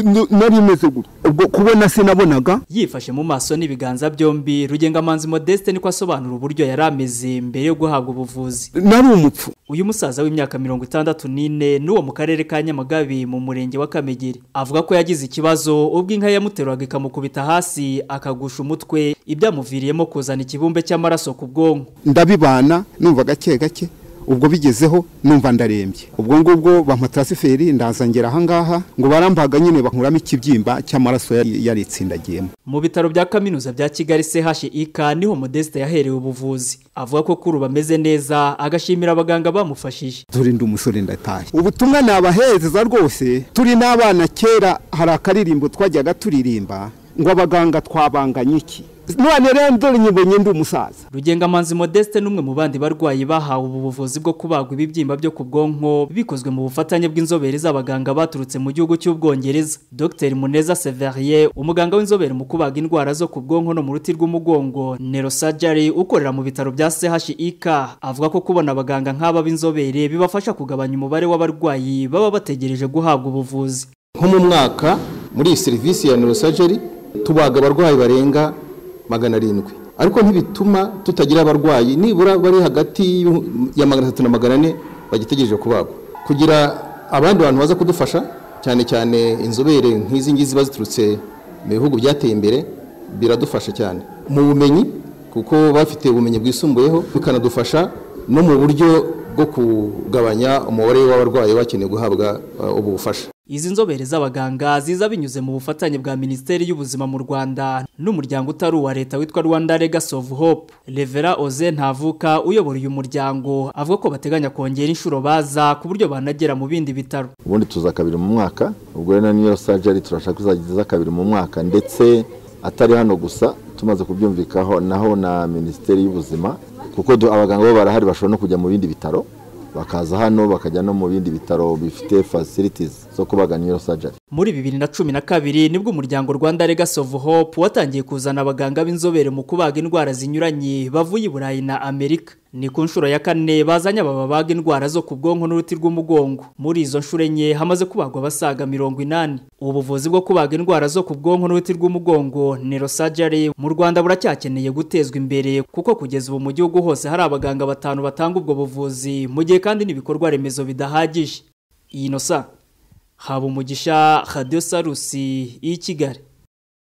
nari imeze gutya ubwo kubona sinabonaga yifashe mu maso n'ibiganza byombi rugengamanzi modeste niko asobanura uburyo yari ameze mbere yo guhabwa ubuvuzi nari umupfu uyu musaza w'imyaka mirongo itandatu n'ine n'uwo mu karere ka nyamagabe mu murenge wa kamegeri avuga ko yagize ikibazo ubwo inka yamuteraga ikamukubita hasi akagusha umutwe ibyamuviriyemo kuzana ikibumbe cy'amaraso ku bwonko ndabibana numva gake gake ubwo bigezeho numva ndarembye ubwo ngubwo bampa tarasiferi ndazangera ahangaha ngo barambaga nyine bankuramo ikibyimba cy'amaraso yari yaritsindagiyemo mu bitaro bya kaminuza bya kigali chik niho modeste yaherewe ubuvuzi avuga ko kuri ubu ameze neza agashimira abaganga bamufashije turinde umusore ndatahe ubutumwa nabahezeza rwose turi n'abana kera hari akaririmbo twajyaga turirimba ngo abaganga twabanganye iki none rero ndore nyibonye ndi umusaza rugengamanzi modeste n'umwe mu bandi barwayi bahawe ubu buvuzi bwo kubagwa ibibyimba byo ku bwonko bikozwe mu bufatanye bw'inzobere z'abaganga baturutse mu gihugu cy'ubwongereza dr muneza severiye umuganga w'inzobere mu kubaga indwara zo ku bwonko no mu ruti rw'umugongo nerosajari ukorera mu bitaro bya chik avuga ko kubona abaganga nk'aba b'inzobere bibafasha kugabanya umubare w'abarwayi baba bategereje guhabwa ubuvuzi nko mu mwaka muri iyi serivisi ya nerosajari tubaga abarwayi barenga magana arindwi ariko ntibituma tutagira abarwayi nibura bari hagati ya magana atatu na magana ane bagitegereje kubagwa kugira abandi bantu baza kudufasha cyane cyane inzobere nk'izi ngizi ziba ziturutse mu bihugu byateye imbere biradufasha cyane mu bumenyi kuko bafite ubumenyi bwisumbuyeho bikanadufasha no mu buryo bwo kugabanya umubare w'abarwayi bakeneye guhabwa ubu bufasha izi nzobere z'abaganga ziza binyuze mu bufatanye bwa minisiteri y'ubuzima mu rwanda n'umuryango utari uwa leta witwa rwanda legacy of hope revera oze ntavuka uyobora uyu muryango avuga ko bateganya kongera inshuro baza ku buryo banagera mu bindi bitaro ubundi tuza kabiri mu mwaka ubwo rero niyo sajari turashaka izageza kabiri mu mwaka ndetse atari hano gusa tumaze kubyumvikaho naho na minisiteri y'ubuzima kuko abaganga bo barahari bashobora no kujya mu bindi bitaro bakaza hano bakajya no mu bindi bitaro bifite facilities zo kubaga neurosurgery muri bibiri na cumi na kabiri nibwo umuryango rwanda legacy of hope watangiye kuzana abaganga b'inzobere mu kubaga indwara zinyuranye bavuye i burayi na amerika ni ku nshuro ya kane bazanye aba babaga indwara zo ku bwonko n'uruti rw'umugongo muri izo nshuro enye hamaze kubagwa abasaga mirongo inani ubuvuzi bwo kubaga indwara zo ku bwonko n'uruti rw'umugongo nerosajari mu rwanda buracyakeneye gutezwa imbere kuko kugeza ubu mu gihugu hose hari abaganga batanu batanga ubwo buvuzi mu gihe kandi n'ibikorwa remezo bidahagije iyi nosa haba umugisha radiyo sarusi y'i kigali